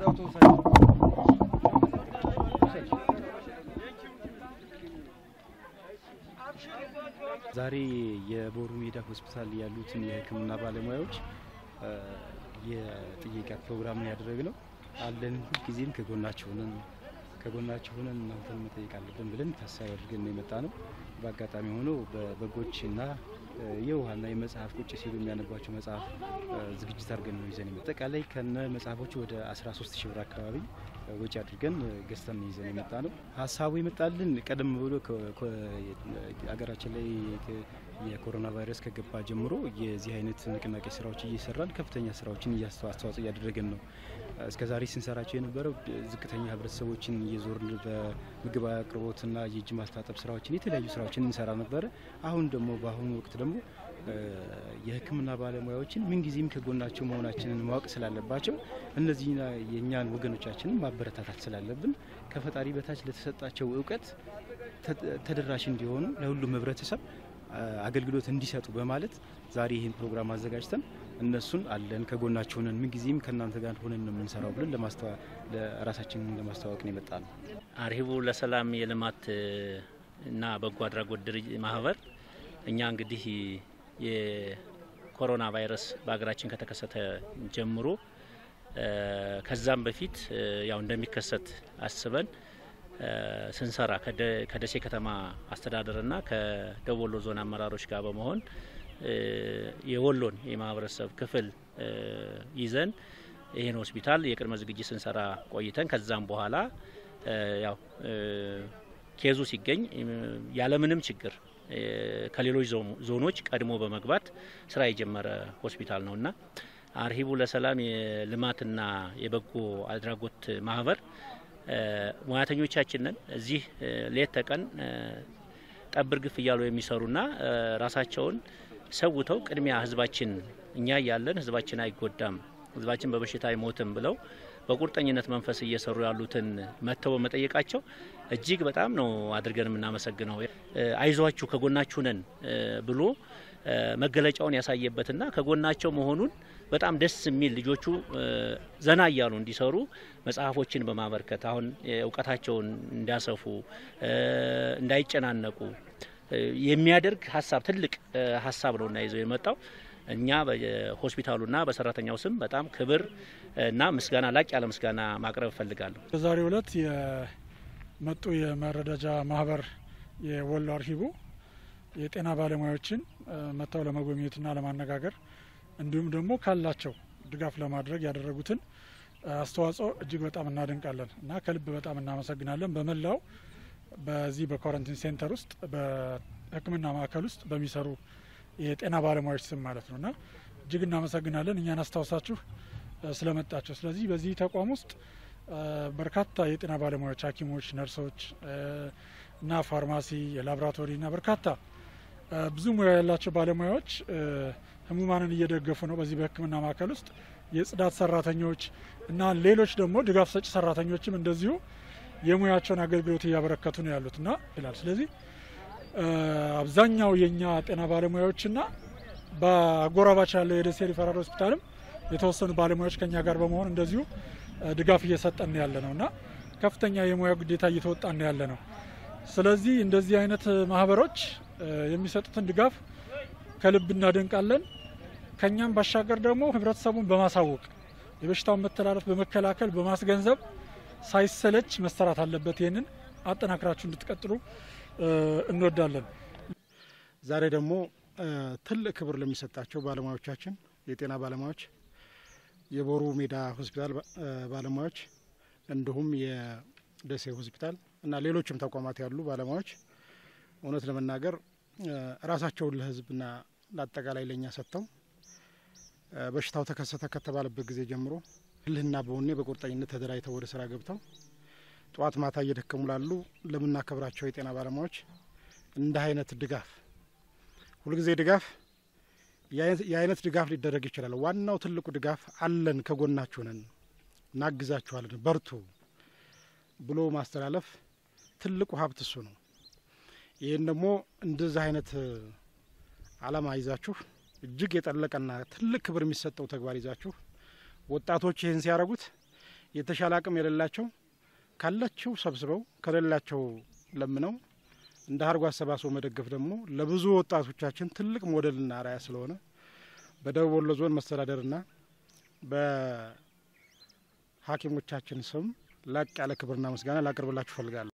ዛሬ የቦሩ ሜዳ ሆስፒታል ያሉትን የሕክምና ባለሙያዎች የጥየቃ ፕሮግራምን ያደረግነው አለን ሁልጊዜም ከጎናቸው ሆነን ከጎናቸው ሆነን እናንተን መጠየቅ አለብን ብለን ታሳቢ አድርገን ነው የመጣ ነው። በአጋጣሚ ሆኖ በበጎችና የውሃና የመጽሐፍ ቁጭ ሲሉ የሚያነቧቸው መጽሐፍ ዝግጅት አድርገን ነው ይዘን አጠቃላይ ከነ መጽሐፎቹ ወደ 13 ሺህ ብር አካባቢ ወጪ አድርገን ገዝተን ይዘን የመጣ ነው። ሀሳቡ የመጣልን ቀደም ብሎ አገራችን ላይ የኮሮና ቫይረስ ከገባ ጀምሮ የዚህ አይነት ንቅናቄ ስራዎች እየሰራን ከፍተኛ ስራዎችን አስተዋጽኦ እያደረገን ነው። እስከዛሬ ስንሰራቸው የነበረው ዝቅተኛ ህብረተሰቦችን እየዞርን በምግብ አቅርቦትና የእጅ ማስታጠብ ስራዎችን የተለያዩ ስራዎችን እንሰራ ነበረ። አሁን ደግሞ በአሁኑ ወቅት ደግሞ የህክምና ባለሙያዎችን ምንጊዜም ከጎናቸው መሆናችንን ማወቅ ስላለባቸው እነዚህ የእኛን ወገኖቻችንን ማበረታታት ስላለብን ከፈጣሪ በታች ለተሰጣቸው እውቀት ተደራሽ እንዲሆኑ ለሁሉም ህብረተሰብ አገልግሎት እንዲሰጡ በማለት ዛሬ ይህን ፕሮግራም አዘጋጅተን እነሱን አለን ከጎናቸው ሆነን ምንጊዜም ከእናንተ ጋር ሆነን ነው የምንሰራው ብለን ራሳችንን ለማስተዋወቅ ነው የመጣ ነው። አርሂቡ ለሰላም የልማት እና በጎ አድራጎት ድርጅት ማህበር እኛ እንግዲህ የኮሮና ቫይረስ በሀገራችን ከተከሰተ ጀምሮ ከዛም በፊት ያው እንደሚከሰት አስበን ስንሰራ ከደሴ ከተማ አስተዳደርና ከደቡብ ወሎ ዞን አመራሮች ጋር በመሆን የወሎን የማህበረሰብ ክፍል ይዘን ይህን ሆስፒታል የቅድመ ዝግጅት ስንሰራ ቆይተን ከዛም በኋላ ያው ኬዙ ሲገኝ ያለምንም ችግር ከሌሎች ዞኖች ቀድሞ በመግባት ስራ የጀመረ ሆስፒታል ነውና አርሂቡ ለሰላም የልማትና የበጎ አድራጎት ማህበር ሙያተኞቻችንን እዚህ ሌት ተቀን ጠብር ግፍ እያሉ የሚሰሩና ራሳቸውን ሰውተው ቅድሚያ ህዝባችን እኛ እያለን ህዝባችን አይጎዳም፣ ህዝባችን በበሽታ አይሞትም ብለው በቁርጠኝነት መንፈስ እየሰሩ ያሉትን መጥተው በመጠየቃቸው እጅግ በጣም ነው አድርገን የምናመሰግነው። አይዟችሁ ከጎናችሁ ነን ብሎ መገለጫውን ያሳየበትና ከጎናቸው መሆኑን በጣም ደስ የሚል ልጆቹ ዘና እያሉ እንዲሰሩ መጽሐፎችን በማበርከት አሁን እውቀታቸውን እንዲያሰፉ እንዳይጨናነቁ የሚያደርግ ሀሳብ ትልቅ ሀሳብ ነው እና ይዘው የመጣው እኛ በሆስፒታሉና በሰራተኛው ስም በጣም ክብር እና ምስጋና ላቅ ያለ ምስጋና ማቅረብ እፈልጋለሁ። በዛሬው ዕለት የመጡ የመረዳጃ ማህበር የወሎ አርሂቡ የጤና ባለሙያዎችን መጥተው ለመጎብኘትና ለማነጋገር እንዲሁም ደግሞ ካላቸው ድጋፍ ለማድረግ ያደረጉትን አስተዋጽኦ እጅግ በጣም እናደንቃለን እና ከልብ በጣም እናመሰግናለን። በመላው በዚህ በኳረንቲን ሴንተር ውስጥ በሕክምና ማዕከል ውስጥ በሚሰሩ የጤና ባለሙያዎች ስም ማለት ነው እና እጅግ እናመሰግናለን እኛን አስታውሳችሁ ስለመጣቸው። ስለዚህ በዚህ ተቋም ውስጥ በርካታ የጤና ባለሙያዎች፣ ሐኪሞች፣ ነርሶች እና ፋርማሲ፣ የላቦራቶሪ እና በርካታ ብዙ ሙያ ያላቸው ባለሙያዎች ህሙማንን እየደገፉ ነው። በዚህ በህክምና ማዕከል ውስጥ የጽዳት ሰራተኞች እና ሌሎች ደግሞ ድጋፍ ሰጪ ሰራተኞችም እንደዚሁ የሙያቸውን አገልግሎት እያበረከቱ ነው ያሉት እና ይላል። ስለዚህ አብዛኛው የእኛ ጤና ባለሙያዎችና በአጎራባች ያለው የደሴ ሪፈራል ሆስፒታልም የተወሰኑ ባለሙያዎች ከኛ ጋር በመሆን እንደዚሁ ድጋፍ እየሰጠን ያለ ነው እና ከፍተኛ የሙያ ግዴታ እየተወጣን ያለ ነው። ስለዚህ እንደዚህ አይነት ማህበሮች የሚሰጡትን ድጋፍ ከልብ እናደንቃለን። ከኛም ባሻገር ደግሞ ህብረተሰቡን በማሳወቅ የበሽታውን መተላለፍ በመከላከል በማስገንዘብ ሳይሰለች መሰራት አለበት። ይህንን አጠናክራችሁ እንድትቀጥሉ እንወዳለን። ዛሬ ደግሞ ትልቅ ክብር ለሚሰጣቸው ባለሙያዎቻችን የጤና ባለሙያዎች፣ የቦሩ ሜዳ ሆስፒታል ባለሙያዎች እንዲሁም የደሴ ሆስፒታል እና ሌሎችም ተቋማት ያሉ ባለሙያዎች እውነት ለመናገር ራሳቸውን ለህዝብና ለአጠቃላይ ለእኛ ሰጥተው በሽታው ተከሰተ ከተባለበት ጊዜ ጀምሮ ልህና በወኔ በቁርጠኝነት ተደራጅተው ወደ ስራ ገብተው ጠዋት ማታ እየደከሙ ላሉ ለምናከብራቸው የጤና ባለሙያዎች እንደ አይነት ድጋፍ ሁልጊዜ ድጋፍ የአይነት ድጋፍ ሊደረግ ይችላል። ዋናው ትልቁ ድጋፍ አለን፣ ከጎናችሁ ነን፣ እናግዛችኋለን፣ በርቱ ብሎ ማስተላለፍ ትልቁ ሀብት እሱ ነው። ይህን ደግሞ እንደዚህ አይነት አላማ ይዛችሁ እጅግ የጠለቀና ትልቅ ክብር የሚሰጠው ተግባር ይዛችሁ ወጣቶች ይህን ሲያደርጉት የተሻለ አቅም የሌላቸው ካላቸው ሰብስበው ከሌላቸው ለምነው እንደ ሀርጎ አሰባስቦ መደገፍ ደግሞ ለብዙ ወጣቶቻችን ትልቅ ሞዴልና አርአያ ስለሆነ በደቡብ ወሎ ዞን መስተዳደርና በሐኪሞቻችን ስም ላቅ ያለ ክብርና ምስጋና ላቀርብላችሁ እፈልጋለሁ።